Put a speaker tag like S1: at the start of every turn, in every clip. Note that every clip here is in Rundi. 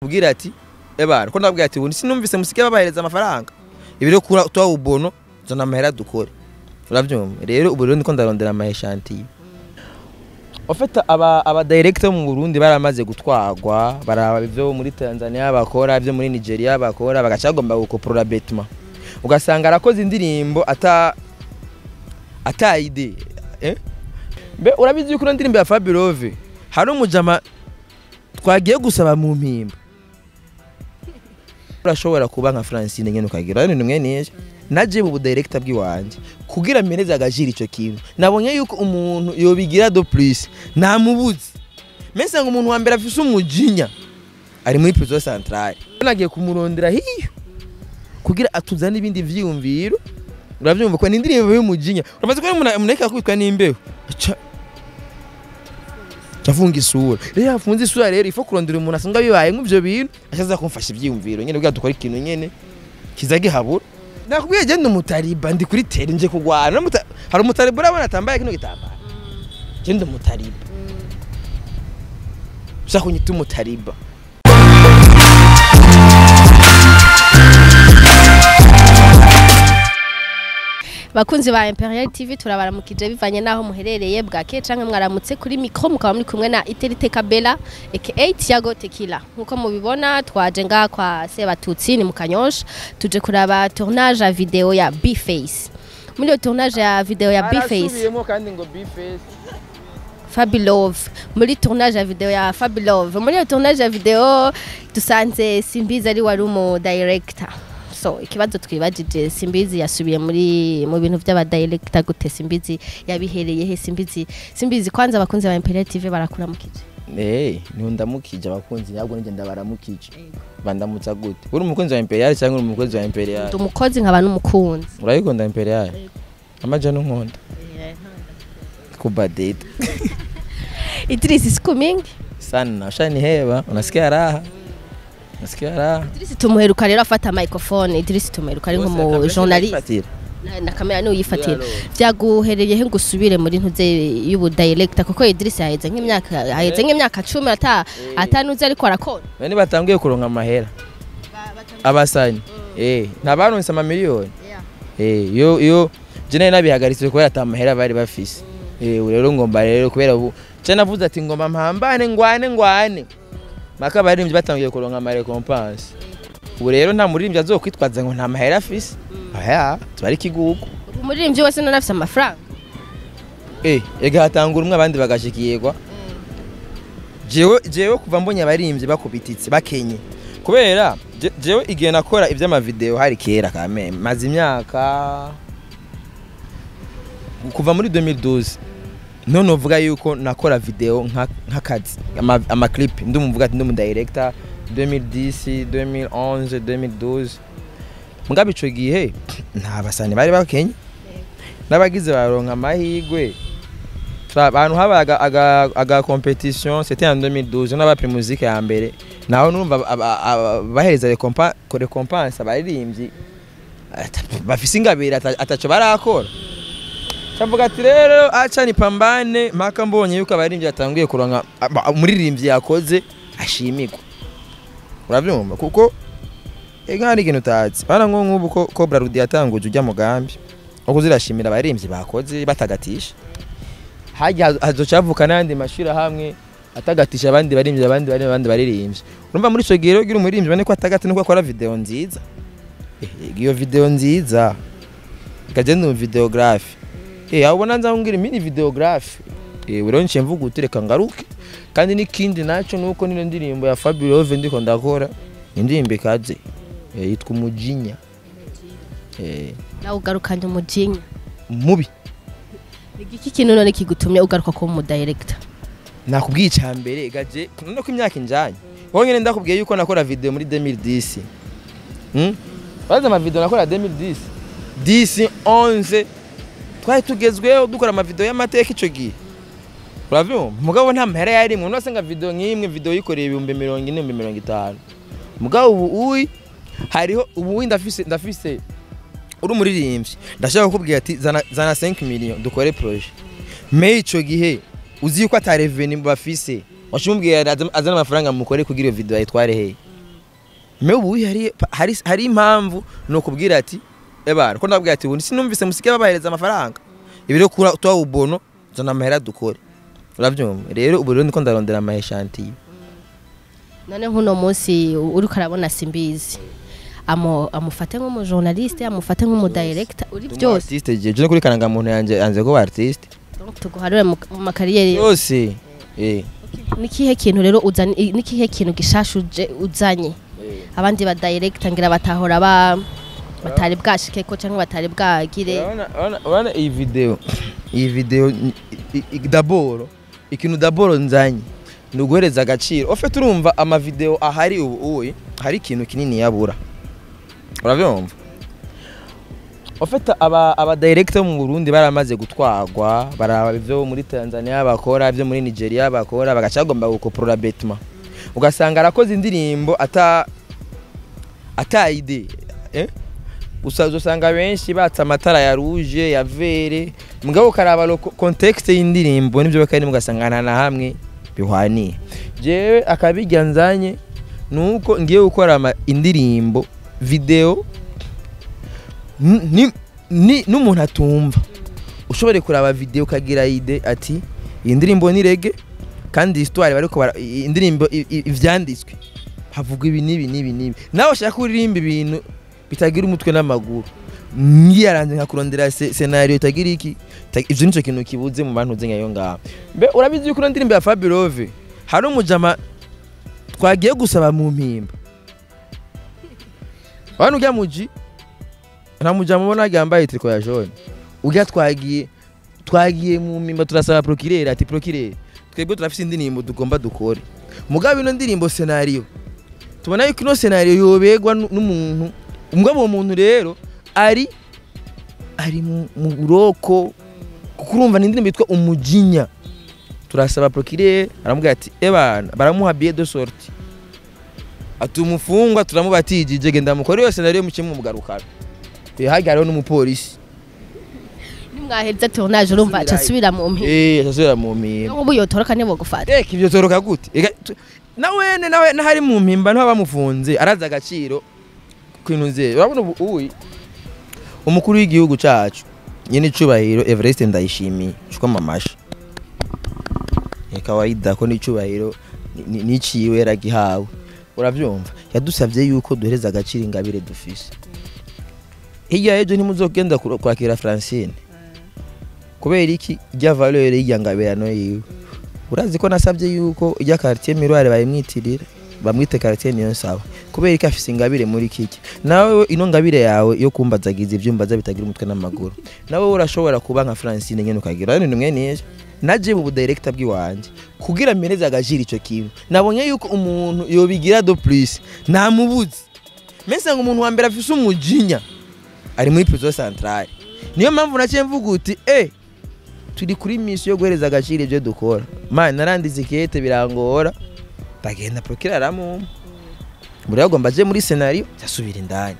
S1: ubwira ati ebana ko ndabwira ati ubu sinumvise musike babahereza amafaranga ibi rero kura tuwa ubono zana amahera dukore urabyumva rero ubu rero ndiko ndarondera amaheshantiye ofeta aba aba director mu Burundi baramaze gutwagwa baraba ivyo muri Tanzania bakora ivyo muri Nigeria bakora bagaca bagomba gukoporora Betma ugasanga arakoze indirimbo ata ata ide eh Mbe urabizi yuko ino ndirimbo ya Fabulove hari umujama twagiye gusaba mu mpimba urashobora kuba nka Francine nyene ukagira ibintu mwene ije naje mu director bw'iwanje kugira mpereze agajira ico kintu nabonye yuko umuntu yobigira do plus namubuze mese ngo umuntu wa mbere afise umujinya ari muri prison centrale nagiye kumurondera hiyo kugira atuzane ibindi vyiyumviro uravyumva ko ni indirimbo y'umujinya urabaza ko umuntu umuntu akubitwa n'imbeho aca afunga isura rero yafunze isura rero ifo kurondera umuntu asanga bibaye nk'ivyo bintu ashaza kumfasha ivyiyumviro nyene kugira dukora ikintu nyene kiza gihabura nakubwiye je ndi umutariba ndi kuri tere nje kugwana Umuta- hari umutariba urabona atambaye kino gitambaro je ndi umutariba ushaka kunyita umutariba
S2: bakunzi ba Imperial TV turabaramukije bivanye naho muherereye bwake canke mwaramutse kuri micro mukaba muri kumwe na Iterite Kabela aka Tiago Tequila nkuko mubibona twaje nga kwa Sebatutsi ni mu Kanyosha tuje kuraba tournage ya video ya B-Face muri iyo tournage ya video ya B-Face
S1: Arasubiyemo kandi ngo B-Face
S2: Fabulove muri tournage ya video ya Fabulove muri iyo tournage ya video dusanze Simbizi ari wari umu director so ikibazo twibajije Simbizi yasubiye muri mu bintu by'aba director gute Simbizi yabihereye he Simbizi Simbizi kwanza abakunzi ba Imperial TV barakuramukije
S1: Eh, niho ndamukije abakunzi ntabwo nije ndabaramukije bandamutsa gute uri umukunzi wa Imperial cyangwa uri umukunzi wa Imperial
S2: ndi umukozi nkaba n'umukunzi
S1: urayikunda Imperial amaja n'unkunda kuba date
S2: Idris siku mingi
S1: sana ushaniheba unasikia raha unasikia raha
S2: Idris tumuheruka rero afata microphone Idris tumuheruka ari nk'umu journalist na, na kamera niwe uyifatira vyaguhereye he ngo usubire muri ntuze y'ubu director kuko Idris yaheze nk'imyaka yaheze nk'imyaka 10 ata atanuze ariko arakora
S1: bane batangiye kuronka amahera abasanyi eh ntabaronse amamiliyoni eh yo yo je nari nabihagaritse kubera ata mahera bari bafise eh ubu rero ngomba rero kubera ubu je navuze ati ngomba mpambane ngwane ngwane maka baririmbyi batangiye kuronka ama recompense ubu rero nta muririmbyi azokwitwaza ngo nta mahera afise aya tubari ikigugu
S2: umuririmbyi wese none afise amafaranga
S1: eh ega hatangura umwe abandi bagashikirwa jewe jewe kuva mbonye abaririmbyi bakubititse bakenye kubera je- jewe igihe nakora ivy'amavideo hari kera kame maze imyaka kuva muri 2012 none uvuga yuko nakora video nka- nk'akazi ama- amaclip ndi umuvuga ati ndi umu director 2010 2011 2012 mugabe ico gihe nta basani bari bakenye n'abagize baronka amahigwe Tra- abantu habaye aga, aga, aga competition c'était en 2012 n'aba musique ya mbere naho numva aba- aba- bahereza recompa- ko recompense abaririmbyi ata- bafise ingabire ata- ataco barakora cavuga ati rero aca nipambane mpaka mbonye yuko abaririmbyi batanguye kuronka aba- umuririmbyi yakoze ashimirwa uravyumva kuko ega hari ikintu utazi bana nko nk'ubu ko Cobra Rudi yatanguje ujya mugambi wo kuzirashimira abaririmbyi bakoze batagatisha hajya hazocavuka n'ayandi mashuri hamwe atagatisha abandi baririmbyi abandi baririmbyi abandi baririmbyi urumva muri ico gihe rero ugira umuririmbyi bane ko atagati nuko akora video nziza Eh, iyo video nziza ikagenda mu videographe eh aho ubona nza ngira mini videographe eh rero nce mvuga utereka ngaruke kandi n'ikindi naco nuko nino ndirimbo ya Fabulove ndiko ndakora indirimbo ikaze eh, yitwa umujinya eh
S2: nawe ugarukanye umujinya
S1: mubi
S2: igiki kintu none kigutumye ugaruka kuba umu director
S1: nakubwiye icya mbere gaje none ko imyaka injanye wowe nyine ndakubwiye yuko nakora video muri 2010 hmm? baza amavideo nakora 2010 10 11 twari tugezweho dukora amavideo y'amateka ico gihe uravyumva mugabo nta mahera yari mu nose nga video nk'imwe video yikoreye ibihumbi mirongo ine ibihumbi mirongo itanu mugabo ubu uyi hariho ubu uyi ndafise ndafise uri umuririmbyi ndashaka kukubwira ati zana, zana 5 million dukore projet me ico gihe uzi yuko ata reveni bafise washimubwira azana amafaranga mukore kugira iyo video ayitware he me ubu hari hari hari impamvu ni ukubwira ati ebana ko ndabwira ati ubu sinumvise musike babahereza amafaranga ibi rero kura tuwa ubono zana amahera dukore urabyumva rero ubu rero niko ndarondera amaheshantiye
S2: none nk'uno munsi uri karabona simbizi Amu- amufate nk'umujournaliste amufate nk'umudirector uri byose
S1: artiste je je no kuri karangamuntu yanje yanze ko artiste
S2: Donc tuguharure mu mu makariyeri
S1: yose eh
S2: nikihe kintu rero uzanye nikihe kintu gishashuje uzanye abandi ba director ngira batahora ba batari bwashike ko cyangwa batari bwagire
S1: Urabona- urabona- urabona iyi video iyi video ni- i- i- daboro ikintu daboro nzanye ni uguhereza agaciro ofe turumva amavideo ahari ubu uyi hari ikintu kinini yabura urabyumva ofete aba aba director mu Burundi baramaze gutwagwa baraba ibyo muri Tanzania bakora ibyo muri Nigeria bakora bagaca bagomba gukoporora betima ugasanga arakoze indirimbo ata ata ide eh usaza usanga benshi batse amatara ya rouge ya vere mugabo karaba lo- context y'indirimbo nibyo bakari mugasanga nta na hamwe bihwaniye jewe akabijya nzanye nuko ngiye gukora ama- indirimbo video n- ni- ni- n'umuntu atumva ushobore kuraba video ukagira ide ati iyi ndirimbo ni rege kandi histoire bariko bara- i- indirimbo i- i- ivyanditswe havugwa ibi n'ibi n'ibi n'ibi nawe ushaka uririmba ibintu bitagira umutwe n'amaguru ngiyaranze nkakurondera se- scenario itagira iki ita- ivyo nico kintu kibuze mu bantu uzenga yo ngaho mbe urabizi yuko ino ndirimbo ya Fabirove hari umujama twagiye gusaba mu mpimba wanu ujya muji nta mujama ubona yambaye triko ya jaune ujya twagiye twagiye mu mpimba turasaba procureur ati procureur twebwe turafise indirimbo tugomba dukore mugabo ino ndirimbo scenario tubona yuko ino scenario yobegwa nu- n'umuntu umugabo uwo muntu rero ari ari mu mu buroko kuko urumva ni indirimbo yitwa umujinya turasaba procureur aramubwira ati ebana baramuha billet de sortie ati umufungwa turamubatijije genda mukore iyo scenario muke mumugarukana hajya hariho n'umupolisi
S2: nimwaheza tournage urumva aca asubira mu mpinga
S1: eh asubira mu mpimba
S2: nk'ubu yotoroka nibo gufata
S1: Eka ibyo toroka gute Eka, tu- na wene nawe nahari mu mpimba niho bamufunze arazi agaciro kwintu ze urabona ubu uyi umukuru w'igihugu cacu nyene icubahiro Everest ndayishimiye cuko mamasha ni kawaida ko n'icubahiro ni- ni- niciwe yaragihawe uravyumva yadusavye yuko duhereza agaciro ingabire dufise hirya y'ejo ntimuzogenda kura- kwakira Francine kubera iki rya valeur y'irya ngabirano yiwe urazi ko nasabye yuko ijya quartier miroir bayimwitirira bamwite quartier niyo nsaba kubera ko afise ingabire muri kiki nawe ino ngabire yawe yo kumbazagiza ivyumbaza bitagira umutwe n'amaguru nawe urashobora kuba nka Francine nyene ukagira none nimwe niye naje mu director bw'iwanje kugira mpereze agajira ico kintu nabonye yuko umuntu yobigira do plus namubuze mese ngo umuntu wa mbere afise umujinya ari muri prison centrale niyo mpamvu naciye mvuga uti eh turi kuri misi yo guhereza agaciro ibyo dukora mani narandize ikete birangora ndagenda procureur aramumpa buri agomba aje muri scenario asubira indani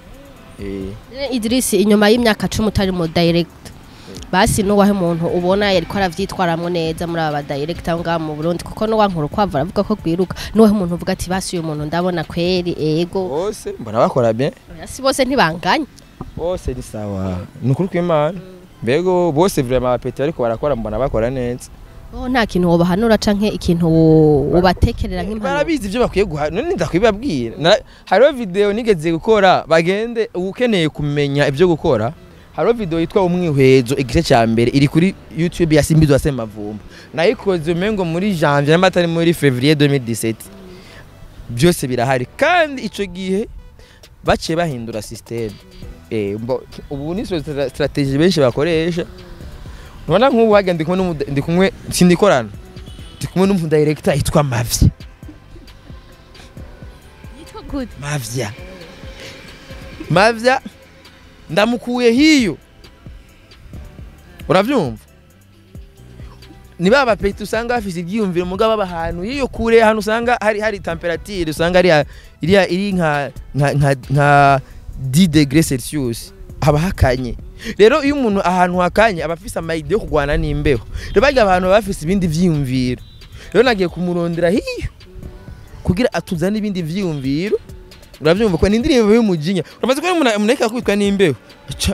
S1: eh
S2: Idris inyuma y'imyaka cumi utari mu director basi nuwahe muntu ubona yariko aravyitwaramwo neza muri aba director ngaha mu Burundi kuko nuwankuru kwava aravuga ko gwiruka nuwahe muntu uvuga ati basi uyu muntu ndabona kweri ego
S1: bose mbona bakora bien
S2: si bose ntibanganya
S1: bose ni sawa ni ukuri kw'imana mbego bose vraiment abapeti ariko barakora mbona bakora neza
S2: oh nta kintu wobahanura canke ikintu wo- wobatekerera nk'impanuro
S1: barabizi ibyo bakwiye guha none ndakwibabwira Na- hariho video nigeze gukora bagende ukeneye kumenya ibyo gukora hariho video yitwa umwihwezo igice cya mbere iri kuri youtube ya simbizwa semavumba nayikoze umengo muri janvier nyamara atari muri fevrier 2017 byose birahari kandi ico gihe baciye bahindura system eh mbo- ubu ni stra- strategie benshi bakoresha nubona nk'ubu hajya ndi kumwe n'umu- ndi kumwe sindikorana ndi kumwe n'umudirector yitwa Mavya
S2: yitwa gute
S1: Mavya Mavya ndamukuye hiyo uravyumva ni ba bapeti usanga bafise ibyiyumviro mugabo baba ahantu hiyo kure ahantu usanga hari hari temperature usanga ari iri iri nka nka nka, nka 10 degrés celsius haba hakanye rero iyo umuntu ahantu hakanye aba afise amayide yo kurwana n'imbeho rero barya abantu baba bafise ibindi vyiyumviro rero nagiye kumurondera hiyo kugira atuzane ibindi vyiyumviro uravyumva ko ni indirimbo y'umujinya urabaza ko umuntu umuntu ariko akubitwa n'imbeho aca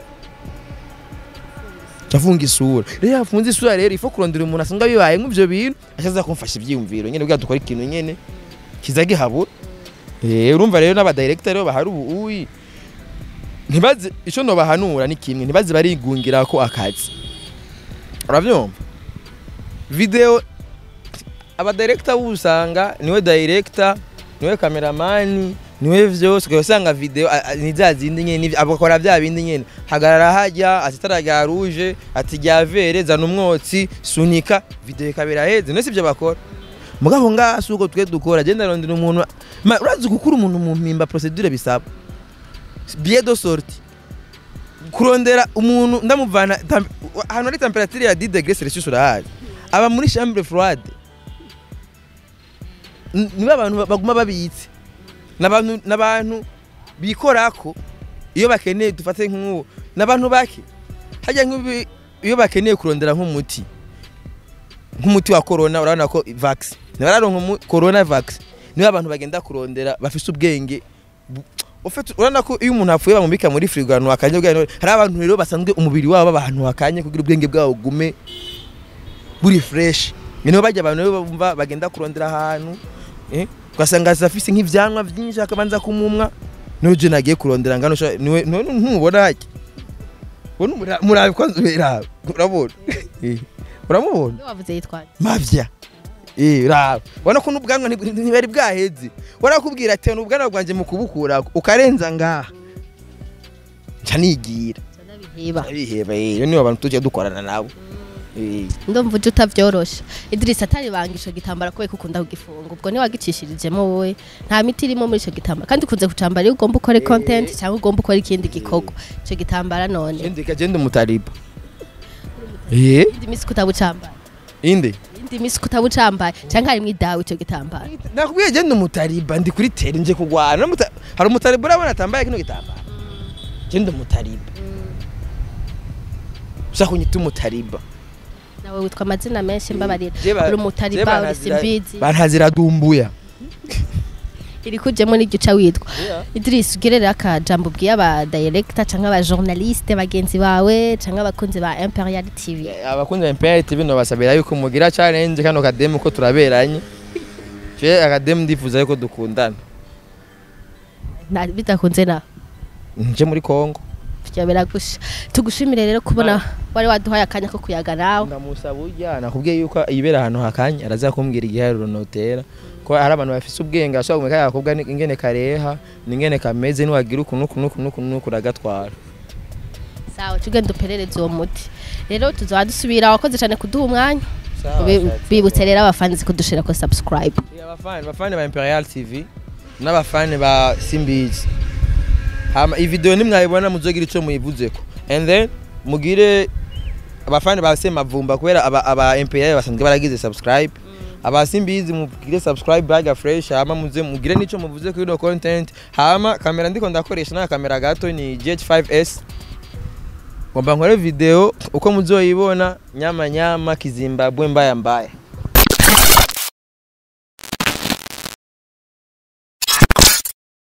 S1: afunga isura rero yafunze isura rero ifo kurondera umuntu asanga bibaye nk'ivyo bintu ashaza kumfasha ivyiyumviro nyene kugira dukora ikintu nyene kiza gihabura eh urumva rero n'abadirector rero bahari ubu uyi ntibaze ico no bahanura ni kimwe ntibaze barigungira ko akazi uravyumva video abadirector usanga niwe director niwe cameraman niwe vyose ugasanga video a- a- ni za zindi nyene ni- abakora vya bindi nyene hagarara hajya ati itara rya rouge ati rya vere zana umwotsi sunika video ikabera heze nese ivyo bakora mugabo ngaha si uko twe dukora genda rondera umuntu Ma- urazi gukura umuntu mu mpimba procedure bisaba billet de sortie kurondera umuntu ndamuvana tam- ahantu hari temperature ya 10 degrés celsius urahazi aba muri chambre froide N- nibo abantu ba- baguma babitse n'abantu n'abantu bikorako iyo bakeneye dufate nk'uwo n'abantu bake hajya nk'ibi iyo bakeneye kurondera nk'umuti nk'umuti wa corona urabona ko vax ntibararonka umu- corona vax nibo abantu bagenda kurondera bafise ubwenge bu- ufite urabona ko iyo umuntu apfuye bamubika muri firigo ahantu hakanye ubwenge hari abantu rero basanzwe umubiri wabo baba ahantu hakanye kugira ubwenge bwabo bugume buri fresh niho bajya abantu rero bumva bagenda kurondera ahantu eh, ugasanga afise nk'ivyanwa vyinshi akabanza kumumwa n'uje nagiye kurondera ngano sha- niwe niwe ntumubona hajya ubona umura- murabe kwanza uraba urabona Eh, uramubona
S2: Iyo wavuze yitwaje
S1: mavya Eh, raba ubona ko n'ubwanwa nti- ntibari bwaheze warakubwira ati n'ubwanwa bwanjye mu kubukura ukarenza ngaha nca nigira
S2: biheba
S1: abiheba iyo nibo abantu tujya dukorana nabo Eh,
S2: ndumva uje utavyorosha Idrissa atari banga ico gitambara kubera ko ukunda kugifunga ubwo ntiwagicishirijemo wowe nta miti irimo muri ico gitambara kandi ukunze kucambara iyo ugomba ukore content cyangwa ugomba ukora ikindi gikorwa ico gitambara none
S1: indi kagenda umutariba eh
S2: indi misi kutabucambara
S1: inde
S2: indi misi kutabucambaye cyangwa harimwo idawe ico gitambara
S1: nakubwiye genda umutariba ndi kuri tere nje kugwana N'umuta- hari umutariba urabona atambaye kino gitambara genda umutariba ushaka kunyita umutariba
S2: nawe witwa amazina menshi mbabarira
S1: Je ba-
S2: uri
S1: je
S2: umutariba uri
S1: bantazira-
S2: simbizi
S1: bantazira dumbuya
S2: iri kujemo n'iryo uca witwa Idris ugerere akajambo ubwiye aba director cyangwa aba journaliste bagenzi bawe cyangwa abakunzi ba Imperial TV
S1: abakunzi ba imperial tv nobasabira yuko mugira challenge kano kademu ko turaberanye je akademu ndifuza yuko dukundana
S2: Na- bidakunze na
S1: nje muri kongo
S2: byabera gusha tugushimire rero kubona wari waduhaye akanya ko kuyaga nawe
S1: ndamusaba urya nakubwiye yuko yibera ahantu hakanye araza kumbwira igiharuro notera ko hari abantu bafise ubwenge ashobora kumenya kaya gakobwa ni- ingene kareha n'ingene kameze niwagira ukuntu ukuntu ukuntu ukuntu ukuntu uragatwara
S2: sawa tugenda uperereze uwo muti rero tuzaba dusubira wakoze cyane kuduha umwanya Bi- bibutse rero abafanzi kudushira ko subscribe
S1: abafani abafani ba imperial tv n'abafani ba simbizi hama iyi video nimwayibona muzogira ico muyivuzeko and then mugire abafani ba semavumba kubera aba, aba imperial basanzwe baragize subscribe aba simbizi mugire subscribe baga fresh hama muze mugire nico muvuze kuri no content hama kamera ndiko ndakoresha na kamera gato ni GH5S ngomba nkore video uko muzoyibona nyama nyama kizimbabwe mbaya mbaya